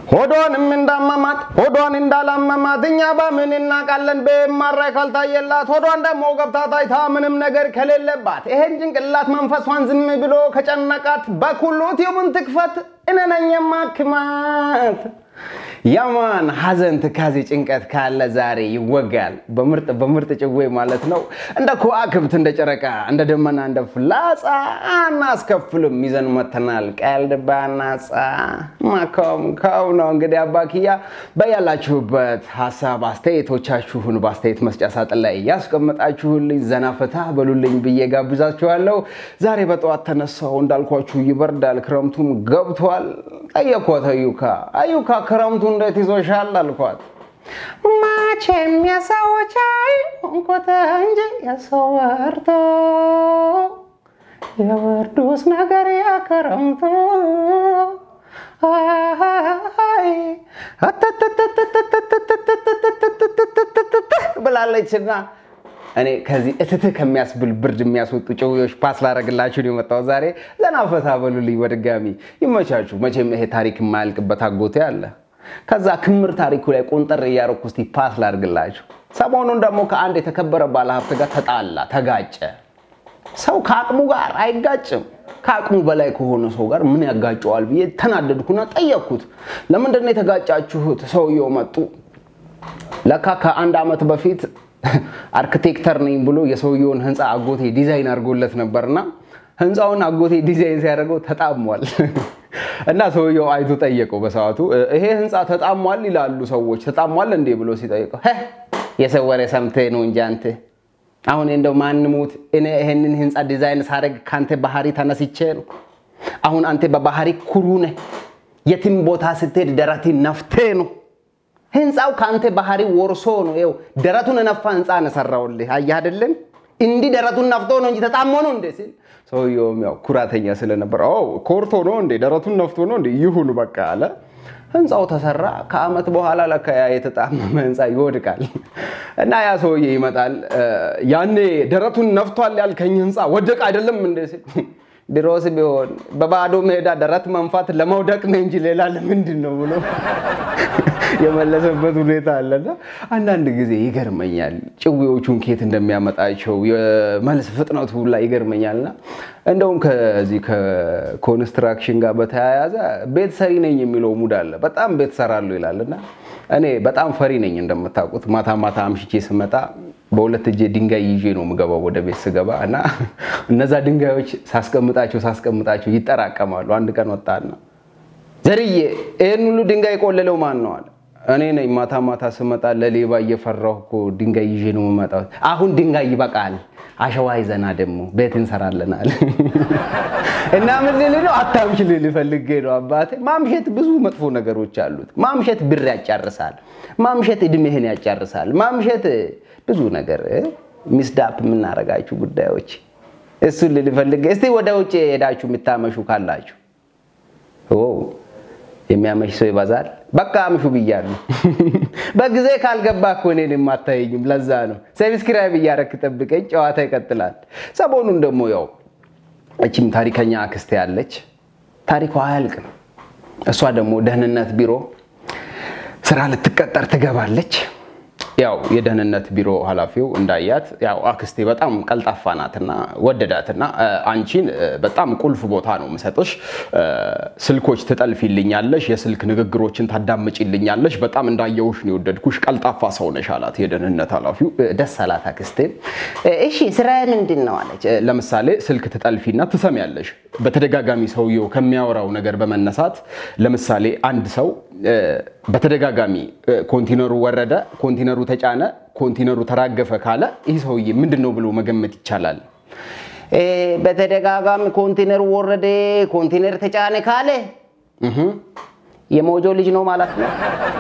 ሆዷንም እንዳመማት ሆዷን እንዳላመማት እኛ በምን እናውቃለን? በማራይ ካልታየላት ሆዷን ደግሞ ገብታ ታይታ ምንም ነገር ከሌለባት ይሄን ጭንቅላት መንፈሷን ዝም ብሎ ከጨነቃት በኩሉ ቲዩብን ትክፈት እኔ ነኝ የማክማት። ያማን ሐዘን፣ ትካዜ፣ ጭንቀት ካለ ዛሬ ይወጋል በምርጥ በምርጥ ጭዌ ማለት ነው። እንደ ከዋክብት፣ እንደ ጨረቃ፣ እንደ ደመና፣ እንደ ፍላጻ አናስከፍልም ይዘን መተናል። ቀልድ ባናጻ ማካም ካው ነው እንግዲህ አባክያ በያላችሁበት ሀሳብ አስተያየቶቻችሁን በአስተያየት መስጫ ሳጥን ላይ ያስቀመጣችሁልኝ ዘና ፈታ በሉልኝ ብዬ ጋብዛችኋለሁ። ዛሬ በጠዋት ተነሳው እንዳልኳችሁ ይበርዳል፣ ክረምቱም ገብቷል። ጠየኳት አዩካ አዩካ ክረምቱ እንዴት ይዞሻል አልኳት። መቼም የሰዎች ሆንኮተ እንጂ የሰው ወርቶ የወርዱስ ነገር ያከረምቶ ብላለችና እኔ ከዚህ እትትህ ከሚያስብል ብርድ የሚያስወጡ ጭውዎች ፓስ ላረግላችሁ ነው የመጣው ዛሬ። ዘና ፈታ በሉልኝ በድጋሚ ይመቻችሁ። መቼም ይሄ ታሪክ የማያልቅበት አጎቴ አለ። ከዛ ክምር ታሪኩ ላይ ቆንጠር እያረኩ እስቲ ፓስ ላርግላችሁ። ሰሞኑን ደግሞ ከአንድ የተከበረ ባለሀብት ጋር ተጣላ፣ ተጋጨ። ሰው ከአቅሙ ጋር አይጋጭም። ከአቅሙ በላይ ከሆነ ሰው ጋር ምን ያጋጨዋል ብዬ ተናደድኩና ጠየቅኩት። ለምንድን ነው የተጋጫችሁት? ሰውየው መጡ። ለካ ከአንድ ዓመት በፊት አርክቴክተር ነኝ ብሎ የሰውየውን ህንፃ አጎቴ ዲዛይን አድርጎለት ነበርና ህንፃውን አጎቴ ዲዛይን ሲያደርገው ተጣሟል። እና ሰውየው አይቶ ጠየቀው በሰዓቱ ይሄ ህንፃ ተጣሟል ይላሉ ሰዎች፣ ተጣሟል እንዴ ብሎ ሲጠይቀው የሰው ወሬ ሰምተህ ነው እንጂ አንተ አሁን እንደው ማንሙት እኔ ይሄንን ህንፃ ዲዛይን ሳደርግ ከአንተ ባህሪ ተነስቼ ነው። አሁን አንተ በባህሪ ኩሩ ነህ። የትም ቦታ ስትሄድ ደረትን ነፍቴ ነው ህንፃው ከአንተ ባህሪ ወርሶ ነው። ይኸው ደረቱን ነፋ ህንፃ ነው ሰራውልህ። አየህ አይደለም? እንዲህ ደረቱን ነፍቶ ነው እንጂ ተጣሞ ነው እንዴ ሲል ሰውየውም ያው ኩራተኛ ስለነበር ኮርቶ ነው እንዴ ደረቱን ነፍቶ ነው እንዴ ይሁኑ በቃ አለ። ህንፃው ተሰራ። ከአመት በኋላ ለካ ያ የተጣመመ ህንፃ ይወድቃል እና ያ ሰውዬ ይመጣል። ያኔ ደረቱን ነፍቷል ያልከኝ ህንፃ ወደቅ አይደለም እንዴ ሲል ድሮስ ቢሆን በባዶ ሜዳ ደረት መንፋት ለመውደቅ ነው እንጂ ሌላ ለምንድን ነው ብሎ የመለሰበት ሁኔታ አለና አንዳንድ ጊዜ ይገርመኛል። ጭዌዎቹን ኬት እንደሚያመጣቸው የመልስ ፍጥነቱ ላይ ይገርመኛልና እንደውም ከዚህ ከኮንስትራክሽን ጋር በተያያዘ ቤት ሰሪ ነኝ የሚለው ሙድ አለ። በጣም ቤት ሰራለሁ ይላልና እኔ በጣም ፈሪ ነኝ እንደምታውቁት። ማታ ማታ አምሽቼ ስመጣ በሁለት እጄ ድንጋይ ይዤ ነው የምገባው ወደ ቤት ስገባ እና እነዛ ድንጋዮች ሳስቀምጣቸው ሳስቀምጣቸው ይጠራቀማሉ። አንድ ቀን ወጣና ዘርዬ ይህን ሁሉ ድንጋይ ቆለለው ማን ነው አለ። እኔ ነኝ። ማታ ማታ ስመጣ ለሌባ እየፈራሁ እኮ ድንጋይ ይዤ ነው የምመጣው። አሁን ድንጋይ ይበቃል፣ አሸዋ ይዘና ደግሞ ቤት እንሰራለናል። እና ምን ልል ነው አታምሽ ልል ፈልጌ ነው አባቴ። ማምሸት ብዙ መጥፎ ነገሮች አሉት። ማምሸት ብር ያጫርሳል። ማምሸት እድሜህን ያጫርሳል። ማምሸት ብዙ ነገር ሚስዳፕ የምናደርጋችሁ ጉዳዮች እሱን ልል ፈልጌ። እስቲ ወደ ውጭ ሄዳችሁ የምታመሹ ካላችሁ የሚያመሽ ሰው ይበዛል። በቃ አምሹ ብያለሁ። በጊዜ ካልገባ እኮ እኔን የማታየኝም። ለዛ ነው ሰብስክራይብ እያረክ ጠብቀኝ። ጨዋታ ይቀጥላል። ሰሞኑን ደግሞ ያው እቺም ታሪከኛ አክስቴ ያለች ታሪኳ አያልቅም። እሷ ደግሞ ደህንነት ቢሮ ስራ ልትቀጠር ትገባለች። ያው የደህንነት ቢሮ ኃላፊው እንዳያት ያው አክስቴ በጣም ቀልጣፋ ናትና ወደዳትና አንቺን በጣም ቁልፍ ቦታ ነው የምሰጥሽ፣ ስልኮች ትጠልፊልኛለሽ፣ የስልክ ንግግሮችን ታዳምጪልኛለሽ፣ በጣም እንዳየውሽ ነው የወደድኩሽ፣ ቀልጣፋ ሰው ነሽ አላት የደህንነት ኃላፊው። ደስ አላት አክስቴ። እሺ ስራ ምንድን ነው አለች። ለምሳሌ ስልክ ትጠልፊና ትሰሚያለሽ። በተደጋጋሚ ሰውየው ከሚያወራው ነገር በመነሳት ለምሳሌ አንድ ሰው በተደጋጋሚ ኮንቲነሩ ወረደ፣ ኮንቲነሩ ተጫነ፣ ኮንቲነሩ ተራገፈ ካለ ይህ ሰውዬ ምንድን ነው ብሎ መገመት ይቻላል? በተደጋጋሚ ኮንቲነሩ ወረደ፣ ኮንቲነር ተጫነ ካለ የሞጆ ልጅ ነው ማለት ነው።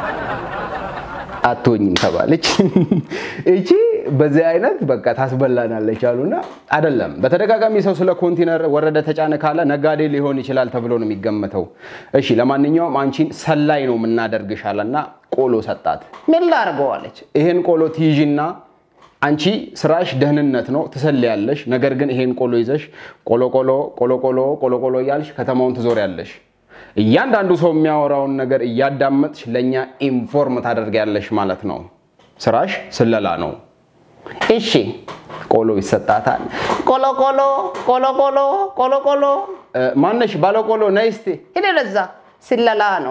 አትሆኝም ተባለች። እቺ በዚህ አይነት በቃ ታስበላናለች አሉና፣ አይደለም በተደጋጋሚ ሰው ስለ ኮንቲነር ወረደ ተጫነ ካለ ነጋዴ ሊሆን ይችላል ተብሎ ነው የሚገመተው። እሺ ለማንኛውም አንቺን ሰላይ ነው የምናደርግሽ አለና ቆሎ ሰጣት። ምን ላድርገው አለች። ይሄን ቆሎ ትይዥና አንቺ ስራሽ ደህንነት ነው ትሰልያለሽ። ነገር ግን ይሄን ቆሎ ይዘሽ ቆሎ ቆሎ ቆሎ ቆሎ ቆሎ ቆሎ እያልሽ ከተማውን ትዞሪያለሽ። እያንዳንዱ ሰው የሚያወራውን ነገር እያዳመጥሽ ለእኛ ኢንፎርም ታደርጊያለሽ ማለት ነው። ስራሽ ስለላ ነው። እሺ ቆሎ ይሰጣታል። ቆሎ ቆሎ ቆሎ ቆሎ ቆሎ ቆሎ እ፣ ማነሽ ባለ ቆሎ ነይ እስቲ ሂድ ለዛ ስለላ ነው።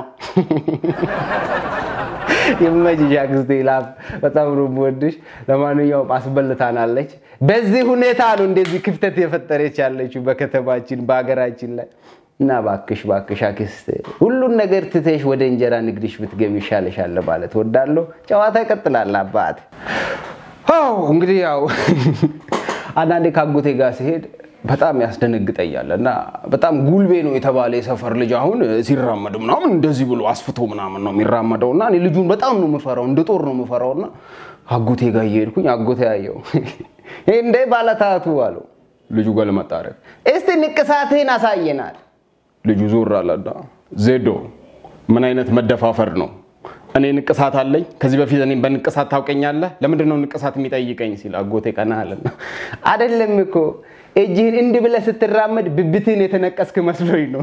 ይመችሽ አክስቴ ላፍ በጣም ነው የምወድሽ። ለማንኛውም አስበልታናለች። በዚህ ሁኔታ ነው እንደዚህ ክፍተት የፈጠረች ያለችው በከተማችን በሀገራችን ላይ እና ባክሽ ባክሽ አክስቴ ሁሉን ነገር ትተሽ ወደ እንጀራ ንግድሽ ብትገቢ ይሻለሻል ማለት ወዳለሁ። ጨዋታ ይቀጥላል አባት። አዎ እንግዲህ ያው አንዳንዴ ካጎቴ ጋር ሲሄድ በጣም ያስደነግጠኛል እና በጣም ጉልቤ ነው የተባለ የሰፈር ልጅ አሁን ሲራመድ ምናምን እንደዚህ ብሎ አስፍቶ ምናምን ነው የሚራመደው እና እኔ ልጁን በጣም ነው የምፈራው፣ እንደ ጦር ነው የምፈራው እና አጎቴ ጋር እየሄድኩኝ አጎቴ ያየው እንደ ባለታቱ አለው። ልጁ ገልመጥ አደረገ። እስቲ ንቅሳትህን አሳየናል። ልጁ ዞር አለና ዜዶ ምን አይነት መደፋፈር ነው? እኔ ንቅሳት አለኝ። ከዚህ በፊት እኔም በንቅሳት ታውቀኛለህ። ለምንድን ነው ንቅሳት የሚጠይቀኝ ሲል አጎቴ ቀና አለና አይደለም እኮ እጅህን እንዲህ ብለህ ስትራመድ ብብትህን የተነቀስክ መስሎኝ ነው።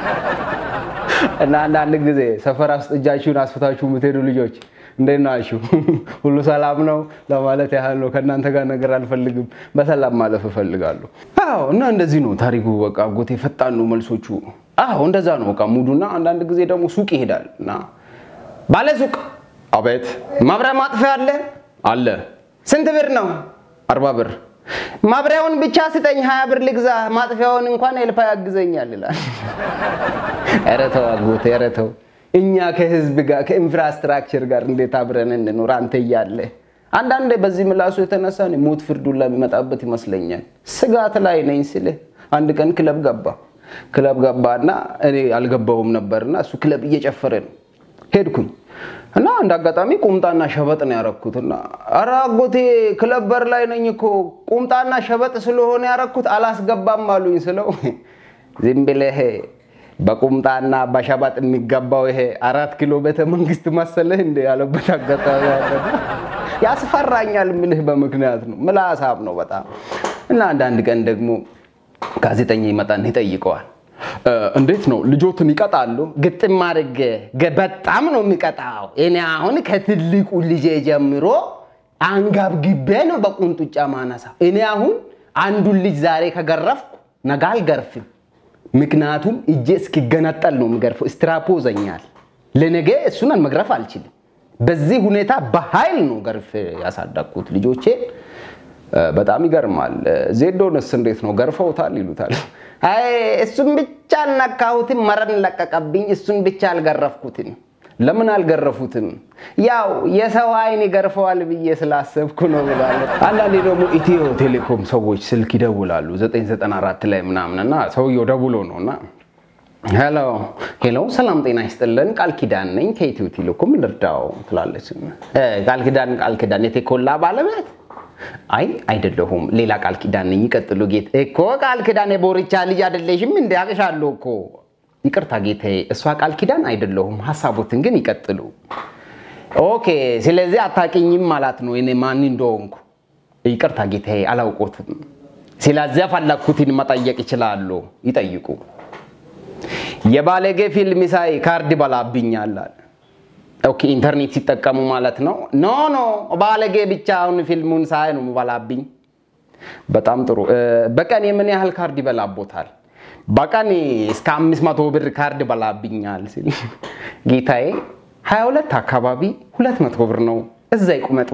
እና አንዳንድ ጊዜ ሰፈር ውስጥ እጃችሁን አስፍታችሁ የምትሄዱ ልጆች እንዴት ናችሁ? ሁሉ ሰላም ነው ለማለት ያህል ነው። ከእናንተ ጋር ነገር አልፈልግም፣ በሰላም ማለፍ እፈልጋለሁ። አዎ እና እንደዚህ ነው ታሪኩ። በቃ አጎቴ ፈጣን ነው መልሶቹ። አዎ እንደዛ ነው በቃ ሙዱና። አንዳንድ ጊዜ ደግሞ ሱቅ ይሄዳል እና ባለ ሱቅ አቤት፣ ማብሪያ ማጥፊያ አለ አለ። ስንት ብር ነው? አርባ ብር። ማብሪያውን ብቻ ስጠኝ፣ ሀያ ብር ልግዛ፣ ማጥፊያውን እንኳን ኤልፓ ያግዘኛል ይላል። ኧረ ተው አጎቴ፣ ኧረ ተው። እኛ ከህዝብ ጋር ከኢንፍራስትራክቸር ጋር እንዴት አብረን እንኖር? አንተ እያለ አንዳንዴ በዚህ ምላሱ የተነሳ እኔ ሞት ፍርዱላ የሚመጣበት ይመስለኛል። ስጋት ላይ ነኝ ስልህ አንድ ቀን ክለብ ገባ ክለብ ገባና እኔ አልገባውም ነበርና እሱ ክለብ እየጨፈረ ነው ሄድኩኝ እና እንደ አጋጣሚ ቁምጣና ሸበጥ ነው ያረኩት። እና ኧረ አጎቴ ክለብ በር ላይ ነኝ እኮ ቁምጣና ሸበጥ ስለሆነ ያረኩት አላስገባም አሉኝ ስለው ዝም ብለህ በቁምጣና በሸበጥ የሚገባው ይሄ አራት ኪሎ ቤተ መንግስት መሰለህ እንደ ያለበት አጋጣሚ አለ። ያስፈራኛል ምልህ በምክንያት ነው። ምላሳም ነው በጣም እና አንዳንድ ቀን ደግሞ ጋዜጠኛ ይመጣና ይጠይቀዋል እንዴት ነው ልጆትን ይቀጣሉ? ግጥም አድርጌ በጣም ነው የሚቀጣው። እኔ አሁን ከትልቁ ልጄ ጀምሮ አንገብግቤ ነው በቁንጡጫ ማነሳ። እኔ አሁን አንዱን ልጅ ዛሬ ከገረፍኩ ነገ አልገርፍም። ምክንያቱም እጄ እስኪገነጠል ነው የሚገርፈው። ስትራፖ ዘኛል። ለነገ እሱን መግረፍ አልችልም። በዚህ ሁኔታ በኃይል ነው ገርፍ ያሳደግኩት ልጆቼ። በጣም ይገርማል። ዜዶንስ እንዴት ነው ገርፈውታል? ይሉታል አይ እሱን ብቻ አልነካሁትም፣ መረን ለቀቀብኝ። እሱን ብቻ አልገረፍኩትም። ለምን አልገረፉትም? ያው የሰው አይን ይገርፈዋል ብዬ ስላሰብኩ ነው ብሏል። አንዳንዴ ደግሞ ኢትዮ ቴሌኮም ሰዎች ስልክ ይደውላሉ 994 ላይ ምናምን እና ሰውየው ደውሎ ነው እና ሄሎ ሄሎ፣ ሰላም ጤና ይስጥልን፣ ቃል ኪዳን ነኝ ከኢትዮ ቴሌኮም ልርዳው ትላለች። ቃል ኪዳን ቃል ኪዳን የቴኮላ ባለቤት አይ አይደለሁም፣ ሌላ ቃል ኪዳን ነኝ። ይቀጥሉ ጌታ። እኮ ቃል ኪዳን የቦርቻ ልጅ አይደለሽም እንደ አቅሻለሁ እኮ። ይቅርታ ጌታዬ፣ እሷ ቃል ኪዳን አይደለሁም። ሀሳቦትን ግን ይቀጥሉ። ኦኬ፣ ስለዚህ አታውቂኝም ማለት ነው እኔ ማን እንደሆንኩ። ይቅርታ ጌታዬ፣ አላውቆትም። ስለዚህ ፈለግኩትን መጠየቅ ይችላሉ። ይጠይቁ። የባለጌ ፊልም ሳይ ካርድ በላብኛል አለ። ኦኬ ኢንተርኔት ሲጠቀሙ ማለት ነው። ኖ ኖ ባለጌ ብቻ አሁን ፊልሙን ሳይ ነው በላብኝ። በጣም ጥሩ። በቀን የምን ያህል ካርድ ይበላቦታል? በቀን እስከ አምስት መቶ ብር ካርድ በላብኛል ሲል ጌታዬ 22 አካባቢ ሁለት መቶ ብር ነው። እዛ ይቁመጡ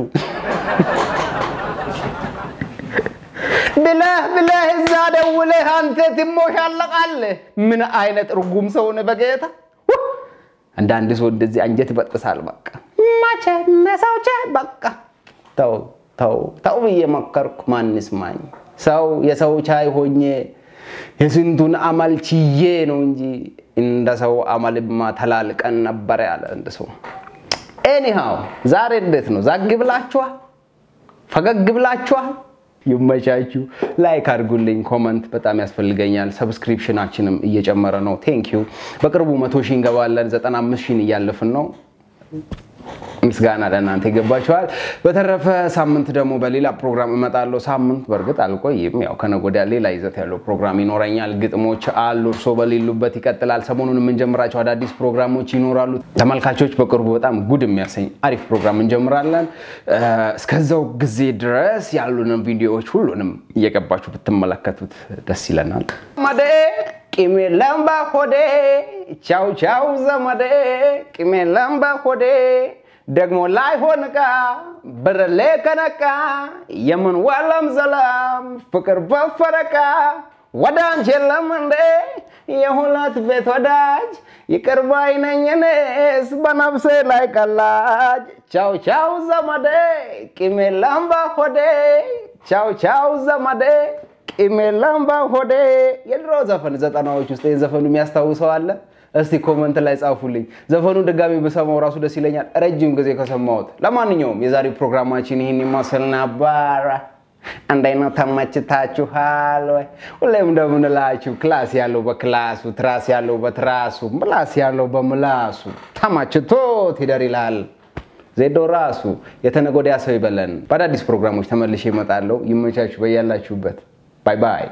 ብለህ ብለህ እዛ ደውለህ አንተ ትሞሻለቃለህ። ምን አይነት እርጉም ሰው ነህ በጌታ አንዳንድ ሰው እንደዚህ አንጀት ይበጥሳል። በቃ ማቸ መሳውቸ በቃ ተው ተው ተው ብዬ መከርኩ። ማንስ ማኝ ሰው የሰው ቻይ ሆኜ የስንቱን አመል ችዬ ነው እንጂ እንደ ሰው አመልማ ተላልቀን ነበረ ያለ አንድ ሰው። ኤኒሃው ዛሬ እንዴት ነው? ዛግ ብላችኋል? ፈገግ ብላችኋል? ይመቻችሁ። ላይክ አድርጉልኝ። ኮመንት በጣም ያስፈልገኛል። ሰብስክሪፕሽናችንም እየጨመረ ነው። ቴንክ ዩ። በቅርቡ መቶ ሺህ እንገባለን። 95 ሺህ እያለፍን ነው። ምስጋና ለእናንተ ይገባችኋል። በተረፈ ሳምንት ደግሞ በሌላ ፕሮግራም እመጣለሁ። ሳምንት በእርግጥ አልቆይም። ያው ከነገ ወዲያ ሌላ ይዘት ያለው ፕሮግራም ይኖረኛል። ግጥሞች አሉ፣ እርሶ በሌሉበት ይቀጥላል። ሰሞኑን የምንጀምራቸው አዳዲስ ፕሮግራሞች ይኖራሉ። ተመልካቾች በቅርቡ በጣም ጉድ የሚያሰኝ አሪፍ ፕሮግራም እንጀምራለን። እስከዛው ጊዜ ድረስ ያሉንን ቪዲዮዎች ሁሉንም እየገባችሁ ብትመለከቱት ደስ ይለናል። መዴ ቂሜ ለምባ ሆዴ ቻው ቻው ዘመዴ ቂሜ ለምባ ሆዴ ደግሞ ላይሆን ዕቃ ብርሌ ከነቃ የምን ዋለም ዘለም ፍቅር በፈረቃ ወደ አንቺ የለም እንዴ የሁለት ቤት ወዳጅ ይቅር ባይ ነኝ እኔስ በነፍሴ ላይ ቀላጅ ቻው ቻው ዘመዴ ቂሜ ለምባ ሆዴ ቻው ቻው ዘመዴ ቂሜ ለምባ ሆዴ የድሮ ዘፈን ዘጠናዎች ውስጥ ይህን ዘፈኑ የሚያስታውሰው አለ? እስቲ ኮመንት ላይ ጻፉልኝ። ዘፈኑን ድጋሚ ብሰማው ራሱ ደስ ይለኛል፣ ረጅም ጊዜ ከሰማሁት። ለማንኛውም የዛሬው ፕሮግራማችን ይህን ይመስል ነበረ። አንድ አይነት ተመችታችኋል ወይ? ሁሌም እንደምንላችሁ ክላስ ያለው በክላሱ፣ ትራስ ያለው በትራሱ፣ ምላስ ያለው በምላሱ ተመችቶት ይደር ይላል ዜዶ ራሱ። የተነገ ወዲያ ሰው ይበለን። በአዳዲስ ፕሮግራሞች ተመልሼ እመጣለሁ። ይመቻችሁ በያላችሁበት። ባይ ባይ።